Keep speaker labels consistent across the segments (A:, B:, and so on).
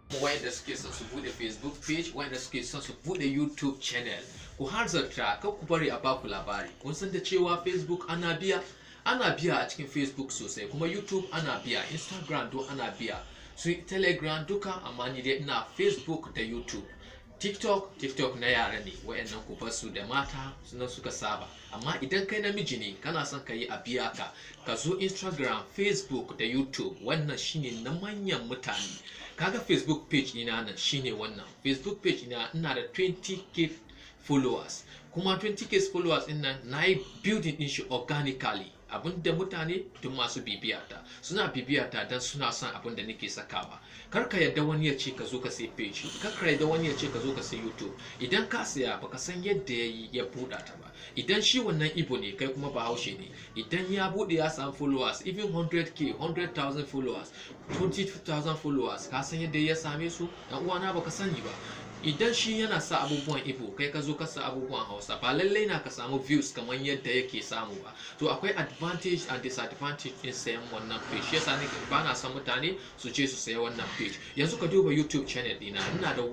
A: wayanda suke son su bude facebook page wayanda suke son su bude youtube channel ku hanzarta kan ku bari a baku labari kun san da cewa facebook ana biya ana biya a cikin facebook sosai kuma youtube ana biya instagram do ana biya su telegram duka amma ni dai ina facebook da youtube tiktok tiktok na yara ne wayannan ku basu da mata suna suka saba amma idan kai namiji ne kana son ka yi a biya ka ka zo instagram facebook da youtube wannan shine na manyan mutane kaga facebook page ina nan shine wannan facebook page ina ina da 20k followers kuma 20k followers din nan na yi building din shi organically abinda mutane duk masu bibiyata suna bibiyata don suna son abin da nake sakawa kar ka yadda wani ya ce ka zo ka sai page kar ka yadda wani ya ce ka zo ka sai youtube idan ka saya baka san yadda ya yi ya buɗa ta ba idan shi wannan ibo ne kai kuma bahaushe ne idan ya buɗe ya samu followers even 100k 100,000 followers 20,000 followers ka san yadda ya same su dan uwana baka sani ba idan shi yana sa abubuwan ibo kai ka zo ka sa abubuwan hausa ba lallai na ka samu views kamar yadda yake samu ba to akwai advantage and disadvantage in sayan wannan page yasa ne ba na son mutane su ce su saya wannan page yanzu ka duba youtube channel dina ina da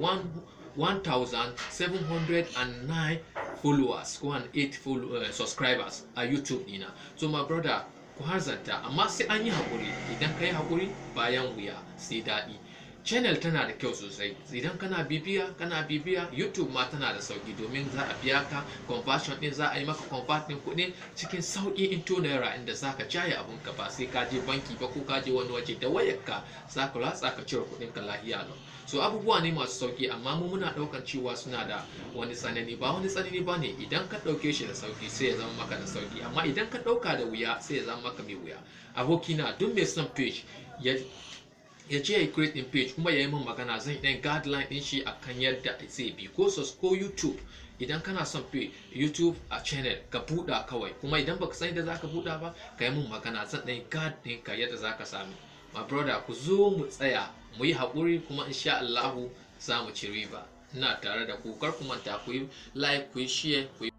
A: 1709 followers ko 8 follow, uh, subscribers a youtube dina so my brother ku harzanta amma sai an yi haƙuri idan ka yi haƙuri bayan wuya sai daɗi channel tana da kyau sosai idan kana bibiya kana bibiya youtube ma tana da sauki domin za a biya ka conversion din za a yi maka convert din kuɗi cikin sauki into naira inda za ka jaye abun ka ba sai ka je banki ba ko ka je wani waje da wayar ka za ka latsa ka cire kuɗin ka lahiya lau so abubuwa ne masu sauki amma mu muna ɗaukan cewa suna da wani tsanani ba wani tsanani ba ne idan ka ɗauke shi da sauki sai ya zama maka da sauki amma idan ka ɗauka da wuya sai ya zama maka mai wuya abokina duk mai son page ya ya je ya create din page kuma ya yi min magana zan ɗan guideline din shi akan yadda zai bi ko sos ko youtube idan kana son page youtube a channel ka buɗa kawai kuma idan baka san yadda zaka buɗa ba ka yi min magana zan ɗan guide din ka yadda zaka sami my brother ku zo mu tsaya mu yi haƙuri kuma insha Allahu za mu ci riba ina tare da ku kar ku manta ku yi like ku yi share ku yi